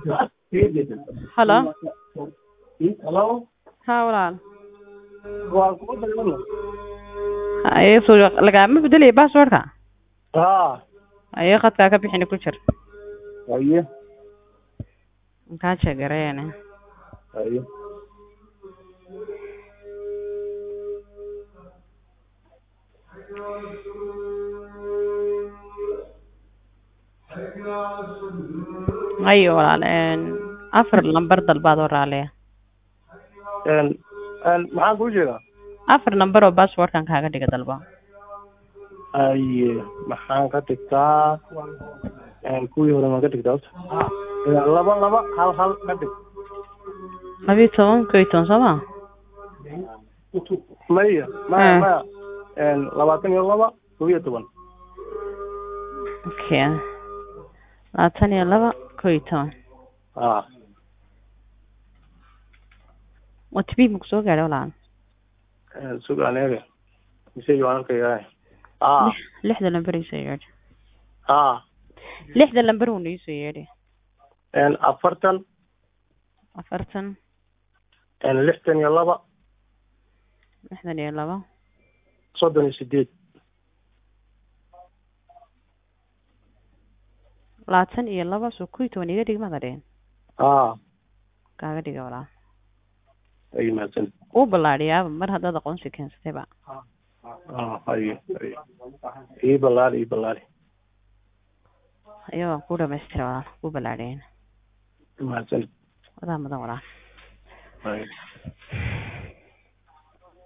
Hello. Hello. Haa walaal. Waa kugu dagaalno. Haye soo lagama beddelay passwordka. Haa. Haye khadka ka bixin ku jir. Haye. Maxaa sheegareena? Haye. Haye walaal een afar lambar dalbaad oo raaliya. Een een maxaan kuu sheegaa? Afar lambar oo passwordkan kaaga dhiga dalba. Haye maxaan ka dhigtaa? Een kuwii hore maan ka dhigtaa horta. Een laba laba hal hal ka dhig. Labiyo toban kow iyo toban soo ma? Maya maya Ah. maya. Een labaatan iyo laba kow iyo toban. Okay. labaatan iyo laba kow iyo toban. Haa. Waa tibi ma kusoo gaadhay walaal? Een sug aan eega. Mise waan arkayaa. Haa. Lix- Lixda lambar ii soo yeedhi. Haa. Lixda lambar uuna ii soo yeedhi. Een afartan. Afartan, Een lixdan iyo laba. lixdan iyo laba, Soddon iyo sideed. labaatan iyo laba soo kow iyo toban iga dhig mada dhihin. Haa. Kaaga dhiga walaal. Ay mahadsan. Uu ballaadhiyaaba mar haddaad aqoonsi keensatayba. Haa haye haye. Ii ballaari ii ballaari. Haye waan kuu dhamaystira walaal. Kuu ballaadhiyayna. Mahadsan. Wadaa mudan walaal. Haye.